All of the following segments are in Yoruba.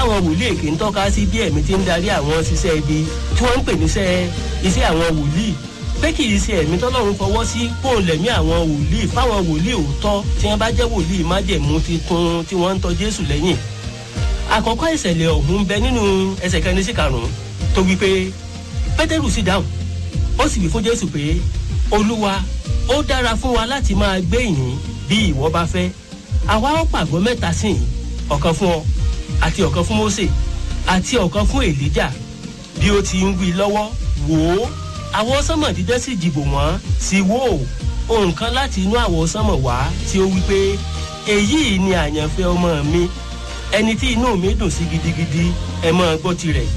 táwọn wòlíì èké ń tọ́ka sí bí ẹ̀mí ti ń darí àwọn ṣiṣẹ́ ibi tí wọ́n ń pè níṣẹ́ iṣẹ́ àwọn wòlíì pé kì í ṣe ẹ̀mí tọ́lọ́run fọwọ́ sí kóun lẹ̀mí àwọn wòlíì fáwọn wòlíì òótọ́ tí wọ́n bá jẹ́ wòlíì májẹ̀mú titun tí wọ́n ń tọ́ Jésù lẹ́yìn àkọ́kọ́ ìṣẹ̀lẹ̀ ọ̀hún bẹ nínú ẹsẹ̀ kẹrin sí karùn-ún tó wí pé Pétérù sì dáhùn ó sì wí fún Jésù pé Olúwa ó dára fún wa láti máa gbé ìyìn bí ìwọ bá fẹ́ àwa ó pàgọ́ mẹ́ta sí i ọ̀kan fún ọ àti ọ̀kan fún Mósè àti ọ̀kan fún Èlíjà bí ó ti ń wí lọ́wọ́ wò ó àwọ̀ sánmọ̀ dídẹ́ sì jìbò wọ́n sì wò ó ohun kan láti inú àwọ̀ sánmọ̀ wá tí ó wí pé èyí ni àyànfẹ́ ọmọ mi ẹni tí inú mi dùn sí gidigidi ẹ máa gbọ́ tirẹ̀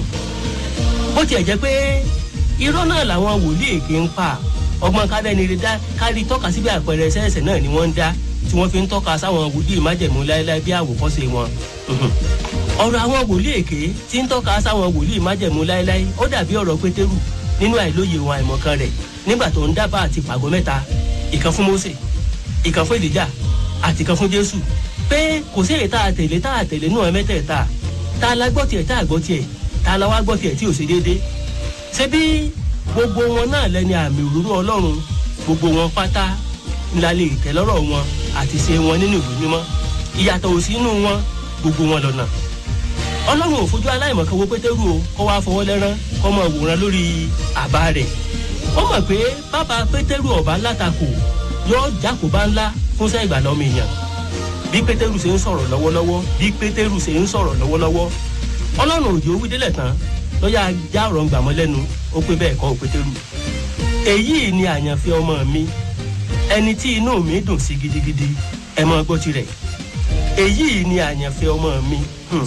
bó tiẹ̀ jẹ́ pé irọ́ náà làwọn wòlíì èké ń pa ọgbọ́n kádẹ́ni rí dá kárí tọ́ka síbi àpẹẹrẹ ẹsẹ̀ náà ni wọ́n ń dá tí wọ́n fi ń tọ́ka sáwọn wòlíì májẹ̀mú láéláé bí àwòkọ́ṣe wọn. ọ̀rọ̀ àwọn wòlíì èké tí ń tọ́ka sáwọn wòlíì májẹ̀mú láéláé ó dàbí ọ̀rọ̀ pétérù nínú àìlóye wọn àìmọ̀kan rẹ̀ nígbà tó ń dábàá àti pàgọ́ mẹ́ta ìkan fún Mósè ìkan fún Èlíjà àti ìkan fún Jésù pé kò sí èyí tá a tẹ̀lé tá a tẹ̀lé náà mẹ́tẹ̀ẹ̀ta tá a la gbọ́ tiẹ̀ tá a gbọ́ tiẹ̀ tá a la wá gbọ́ tiẹ̀ tí ò ṣe déédéé ṣé bí gbogbo wọn náà lẹ́ni àmì òróró Ọlọ́run gbogbo wọn pátá ńlá lè tẹ́ lọ́rọ̀ wọn àti ṣe wọn nínú ìwé mímọ́ ìyàtọ̀ ò sí inú wọn gbogbo wọn lọ́nà Ọlọ́run ò fojú aláìmọ̀kan wo Pétérù o kó wá fọwọ́ lẹ́rán kó mọ̀ wòran lórí àbá rẹ̀ ó mọ̀ pé bàbá Pétérù ọ̀bá látakò yóò jákòbá ńlá fúnṣẹ́ ìgbàlọ́mọ èèyàn bí pétérù ṣe ń sọ̀rọ̀ lọ́wọ́lọ́wọ́ bí pétérù ṣe ń sọ̀rọ̀ lọ́wọ́lọ́wọ́ ọlọ́run òjò wí délẹ̀ tán lọ́yà já ọ̀rọ̀ ń gbàmọ́ lẹ́nu ó pé bẹ́ẹ̀ kọ́ pétérù èyí ni àyànfẹ́ ọmọ mi ẹni tí inú mi dùn sí gidigidi ẹ mọ gbọ́ tirẹ̀ èyí ni àyànfẹ́ ọmọ mi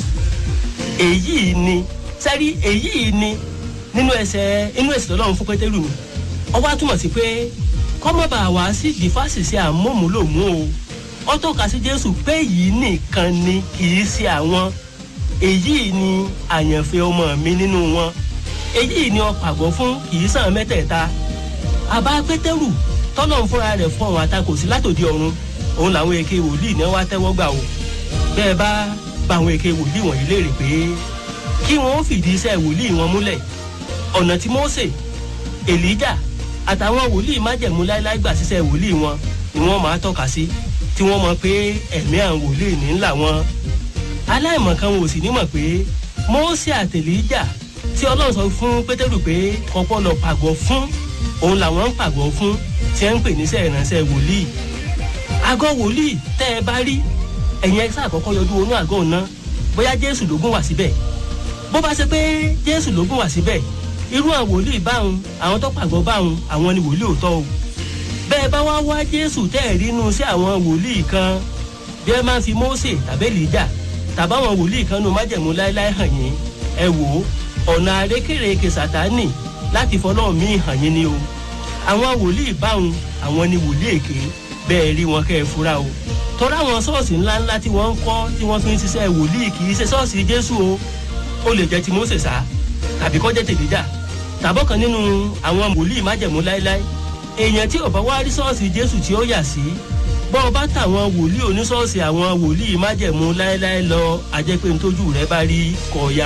èyí ni sẹ́rí èyí ni nínú ẹsẹ̀ inú ẹsẹ̀ lọ́lọ́run fún pétérù ni ọwọ́ àtúmọ̀ sí pé kọ́mọ́bà wá sí ìdífàṣìṣe àmúmúlòmú o ó tọ́ka sí jésù pé yìí nìkan ni kì í ṣe àwọn èyí ni àyànfẹ́ ọmọ mi nínú wọn èyí ni ó pàgọ́ fún kì í sàn mẹ́tẹ̀ẹ̀ta àbá pétérù tọ́lọ̀ ń fúnra rẹ̀ fún àwọn àtakò sí látòdì ọ̀run òun làwọn èké wòlíì náà wá tẹ́wọ́ gbà o bẹ́ẹ̀ bá bá àwọn èké wòlíì wọ̀nyí léèrè pé kí wọ́n ó fìdí iṣẹ́ wòlíì wọn múlẹ̀ ọ̀nà tí mósè èlíjà àtàwọn wòlíì májẹ̀mú láéláé gbà síṣẹ́ wòlíì wọn ni wọ́n máa tọ́ka sí tí wọ́n mọ̀ pé ẹ̀mí àwọn wòlíì ní ńlá wọn aláìmọ̀kan wọn ò sì ní mọ̀ pé mósè àtèlíjà tí ọlọ́run sọ fún pétérù pé kọ́kọ́ lọ pàgọ́ fún òun làwọn ń pàgọ́ fún tí ẹ ń pè níṣẹ́ ìránṣẹ́ wòlíì àgọ́ wòlíì tẹ́ ẹ bá rí ẹ̀yin ẹ̀sà àkọ́kọ́ yọjú wọnú àgọ́ ọ̀nà bóyá jésù ló gún wá síbẹ̀ bó bá ṣe pé jésù ló gún wá síbẹ̀ irú àwọn wòlíì báwọn àwọn tó pàgọ́ báwọn àwọn ni wòlíì òótọ́ o bẹ́ẹ̀ bá wá wá jésù tẹ́ ẹ̀ rí inú sí àwọn wòlíì kan bí ẹ máa ń fi mósè tàbí èlíjà tàbáwọn wòlíì kan nu májẹ̀mú láéláé hàn yín ẹ wò ó ọ̀nà àrékèrèké sàtánì láti fọlọ́ọ̀ mí hàn yín ni o àwọn wòlíì báwọn àwọn ni wòlíì èké bẹ́ẹ̀ rí wọn kẹ́ ẹ fura o tọ́ra àwọn ṣọ́ọ̀ṣì ńláńlá tí wọ́n ń kọ́ tí wọ́n fi ń ṣiṣẹ́ wòlíì kì í ṣe ṣọ́ọ̀ṣì jésù o ó lè jẹ́ ti mósè sá tàbí kó jẹ́ tèlíjà tàbọ̀kan nínú àwọn wòlíì májẹ̀mú láéláé èèyàn tí ò bá wá rí ṣọ́ọ̀ṣì jésù tí ó yà sí bọ́ ọ bá tàwọn wòlíì oníṣọ́ọ̀ṣì àwọn wòlíì májẹ̀mú láéláé lọ àjẹpẹ́ ntójú rẹ bá rí kọ̀ọ̀yà